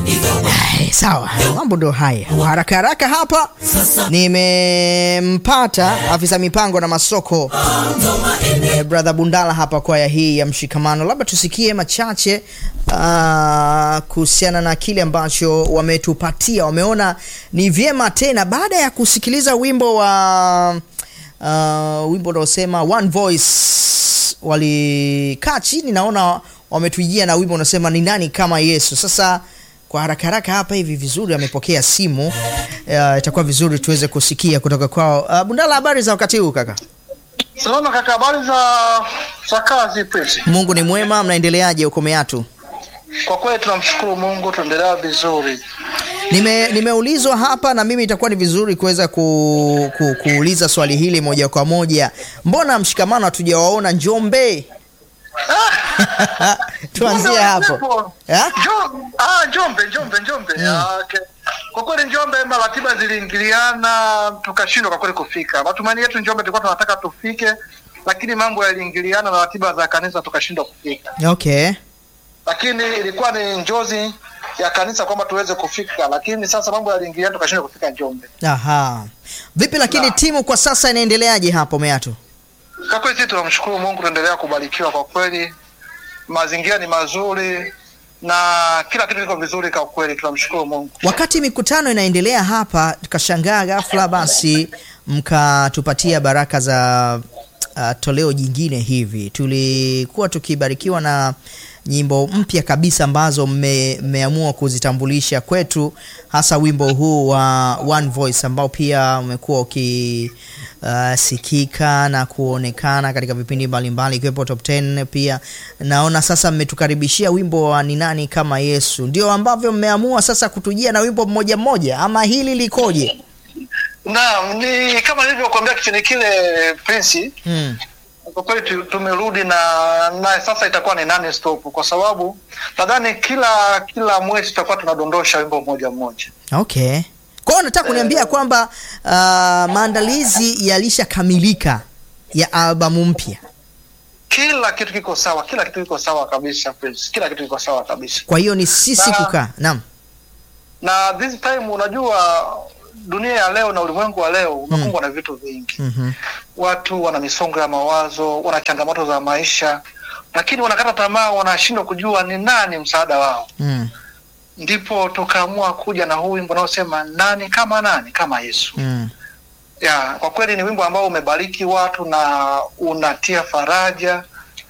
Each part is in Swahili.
Eh, Sawa, mambo ndo haya. Kwa haraka haraka hapa nimempata afisa mipango na masoko eh, brother Bundala hapa kwaya hii ya Mshikamano, labda tusikie machache ah, kuhusiana na kile ambacho wametupatia. Wameona ni vyema tena baada ya kusikiliza wimbo wa uh, wimbo unaosema One Voice, walikaa chini, naona wametujia na wimbo unasema ni nani kama Yesu. Sasa kwa haraka haraka hapa hivi vizuri, amepokea simu uh, itakuwa vizuri tuweze kusikia kutoka kwao. Uh, Bundala, habari za wakati huu kaka? Salama kaka, habari za za kazi Prince? Mungu ni mwema, mnaendeleaje huko Meatu? Kwa kweli tunamshukuru Mungu, tuendelea vizuri. Nime, nimeulizwa hapa na mimi itakuwa ni vizuri kuweza ku, ku, kuuliza swali hili moja kwa moja. Mbona mshikamano hatujawaona Njombe? Tuanzie hapo. Ya? Jo- ah, Njombe, Njombe, Njombe. Ah, okay. Kwa kweli Njombe ratiba ziliingiliana tukashindwa kwa kweli kufika. Matumaini yetu Njombe tulikuwa tunataka tufike, lakini mambo yaliingiliana na ratiba za kanisa tukashindwa kufika. Okay. Lakini ilikuwa ni njozi ya kanisa kwamba tuweze kufika, lakini sasa mambo yaliingiliana tukashindwa kufika Njombe. Aha. Vipi lakini Na. timu kwa sasa inaendeleaje hapo Meatu? Kwa kweli sisi tunamshukuru Mungu, tunaendelea kubarikiwa kwa kweli, mazingira ni mazuri na kila kitu kiko vizuri kwa kweli, tunamshukuru Mungu. Wakati mikutano inaendelea hapa, tukashangaa ghafla basi mkatupatia baraka za uh, toleo jingine hivi. Tulikuwa tukibarikiwa na nyimbo mpya kabisa ambazo mme- mmeamua kuzitambulisha kwetu, hasa wimbo huu wa One Voice ambao pia umekuwa ukisikika na kuonekana katika vipindi mbalimbali ikiwepo Top 10 pia. Naona sasa mmetukaribishia wimbo wa ni nani kama Yesu, ndio ambavyo mmeamua sasa kutujia na wimbo mmoja mmoja, ama hili likoje? Naam, ni kama nilivyokuambia kipindi kile Prince, Hmm. kwa kweli tu- tumerudi na na sasa itakuwa ni nane stop, kwa sababu nadhani kila kila mwezi tutakuwa tunadondosha wimbo mmoja mmoja. Okay. Kwa hiyo nataka kuniambia kwamba uh, maandalizi yalishakamilika ya albamu mpya. Kila kitu kiko sawa, kila kitu kiko sawa kabisa Prince, kila kitu kiko sawa kabisa. Kwa hiyo ni sisi Na- kukaa. Naam. Na this time, unajua dunia ya leo na ulimwengu wa leo umekumbwa na vitu vingi Mhm. watu wana misongo ya mawazo, wana changamoto za maisha, lakini wanakata tamaa, wanashindwa kujua ni nani msaada wao. Mm. Ndipo tukaamua kuja na huu wimbo unaosema nani kama nani kama Yesu. Mm. Ya, kwa kweli ni wimbo ambao umebariki watu na unatia faraja,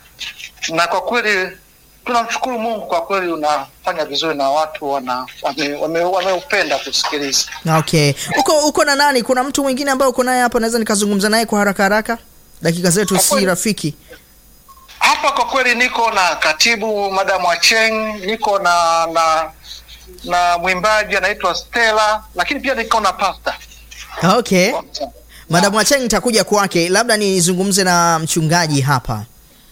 na kwa kweli tunamshukuru Mungu, kwa kweli unafanya vizuri na watu wana wameupenda wame, wameupenda kusikiliza. Okay. Uko uko na nani? Kuna mtu mwingine ambaye uko naye hapa naweza nikazungumza naye kwa haraka haraka? Dakika zetu Kwa si kweli. rafiki. Hapa kwa kweli niko na katibu Madam Acheng, niko na na na mwimbaji anaitwa Stella, lakini pia niko na pasta. Okay. Madam Acheng nitakuja kwake. Labda nizungumze na mchungaji hapa.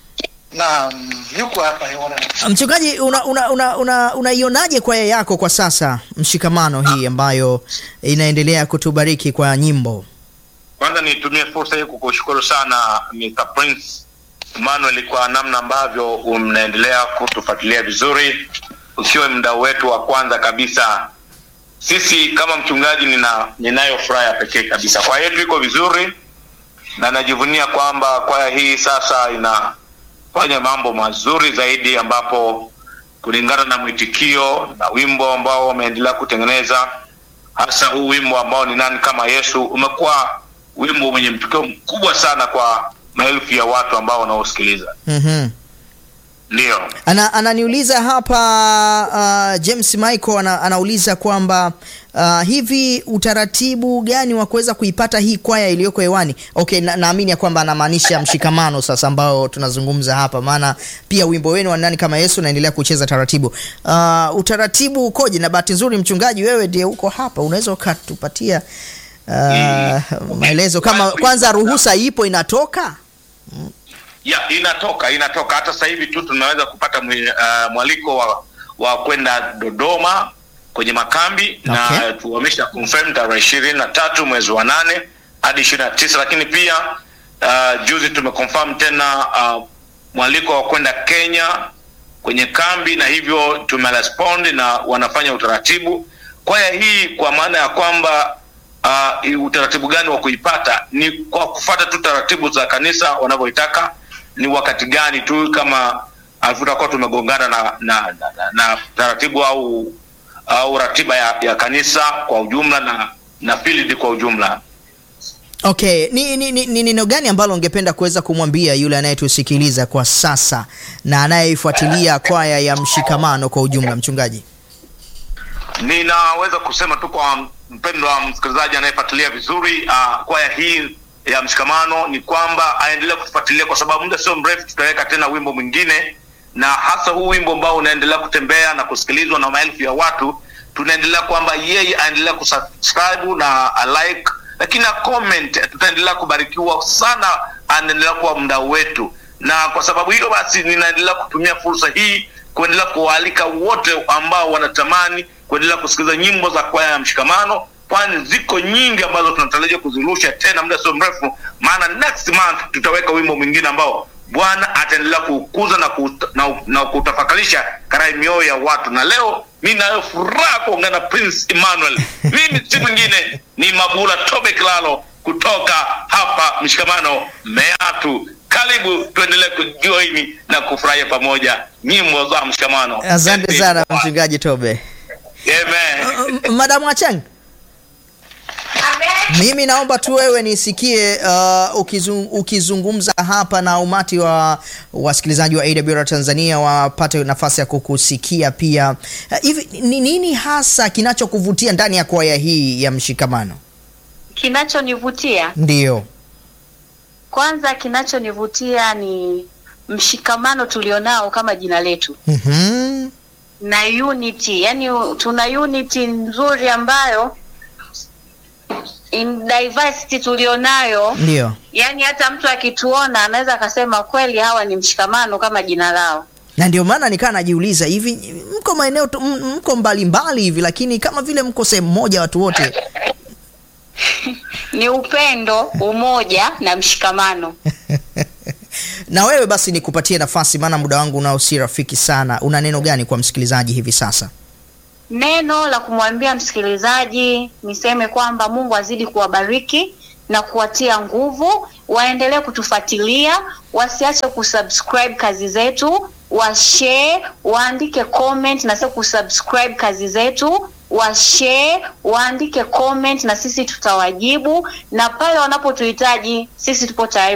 Na mm, yuko hapa yona. Mchungaji, unaionaje una, una, una, unaionaje kwaya yako kwa sasa, mshikamano hii ambayo inaendelea kutubariki kwa nyimbo? Kwanza nitumie fursa hii kukushukuru sana Mr. Prince Emmanuel kwa namna ambavyo mnaendelea kutufuatilia vizuri, ukiwa mdau wetu wa kwanza kabisa. Sisi kama mchungaji, nina ninayo furaha ya pekee kabisa. Kwaya yetu iko vizuri na najivunia kwamba kwaya hii sasa inafanya mambo mazuri zaidi, ambapo kulingana na mwitikio na wimbo ambao wameendelea kutengeneza hasa huu wimbo ambao ni nani kama Yesu umekuwa wimbo mwenye mtukio mkubwa sana kwa maelfu ya watu ambao wanaosikiliza. Mhm. Ndio, Ana, ananiuliza hapa uh, James Michael ana, anauliza kwamba uh, hivi utaratibu gani wa kuweza kuipata hii kwaya iliyoko hewani? Okay, na- naamini ya kwamba anamaanisha mshikamano sasa ambao tunazungumza hapa, maana pia wimbo wenu wa nani kama Yesu unaendelea kucheza taratibu. Uh, utaratibu ukoje? Na bahati nzuri mchungaji, wewe ndiye uko hapa, unaweza ukatupatia uh, maelezo kama kwanza ruhusa ipo inatoka? ya inatoka inatoka. Hata sasa hivi tu tunaweza kupata mwi- uh, mwaliko wa, wa kwenda Dodoma kwenye makambi Okay. na tu- wamesha confirm tarehe ishirini na tatu mwezi wa nane hadi ishirini na tisa lakini pia uh, juzi tumeconfirm tena uh, mwaliko wa kwenda Kenya kwenye kambi na hivyo tumerespond na wanafanya utaratibu kwaya hii kwa maana ya kwamba uh, utaratibu gani wa kuipata ni kwa kufata tu taratibu za kanisa wanavyoitaka ni wakati gani tu kama uh, tutakuwa tumegongana na, na, na, na, na taratibu au au ratiba ya, ya kanisa kwa ujumla na na field kwa ujumla Okay, ni ni ni ni neno gani ambalo ungependa kuweza kumwambia yule anayetusikiliza kwa sasa na anayeifuatilia kwaya ya Mshikamano kwa ujumla, mchungaji? ninaweza kusema tu kwa mpendwa msikilizaji anayefuatilia vizuri uh, kwaya hii ya mshikamano ni kwamba aendelee kutufuatilia kwa sababu muda sio mrefu tutaweka tena wimbo mwingine na hasa huu wimbo ambao unaendelea kutembea na kusikilizwa na maelfu ya watu tunaendelea kwamba yeye aendelea kusubscribe na alike lakini na comment tutaendelea kubarikiwa sana anaendelea kuwa mdau wetu na kwa sababu hiyo basi ninaendelea kutumia fursa hii kuendelea kuwaalika wote ambao wanatamani kuendelea kusikiliza nyimbo za kwaya ya mshikamano kwani ziko nyingi ambazo tunatarajia kuzirusha tena muda sio mrefu maana next month tutaweka wimbo mwingine ambao bwana ataendelea kuukuza na, kuuta, na, na kutafakarisha karai mioyo ya watu na leo mi nayo furaha kuongana na prince emmanuel mimi si mwingine ni mabula tobe kilalo kutoka hapa mshikamano meatu karibu tuendelee kujoini na kufurahia pamoja nyimbo za mshikamano Asante sana mchungaji Tobe. Amen. Uh, Madamu Achang, mimi naomba tu wewe nisikie uh, ukizung, ukizungumza hapa na umati wa wasikilizaji wa AWR Tanzania wapate nafasi ya kukusikia pia. Uh, Hivi ni nini hasa kinachokuvutia ndani ya kwaya hii ya Mshikamano? Kinachonivutia Ndiyo. kwanza, kinachonivutia ni mshikamano tulionao kama jina letu Mhm. na unity, yani tuna unity nzuri ambayo in diversity tulionayo, Ndiyo. yani hata mtu akituona anaweza akasema kweli hawa ni mshikamano kama jina lao. Na ndio maana nikaa najiuliza hivi mko maeneo tu- m- mko mbalimbali hivi lakini kama vile mko sehemu moja watu wote. Ni upendo, umoja na mshikamano. na wewe basi nikupatie nafasi maana muda wangu unao si rafiki sana. Una neno gani kwa msikilizaji hivi sasa? Neno la kumwambia msikilizaji niseme kwamba Mungu azidi kuwabariki na kuwatia nguvu, waendelee kutufuatilia, wasiache kusubscribe kazi zetu, washare, waandike comment na sisi kusubscribe kazi zetu, washare, waandike comment na sisi tutawajibu, na pale wanapotuhitaji sisi tupo tayari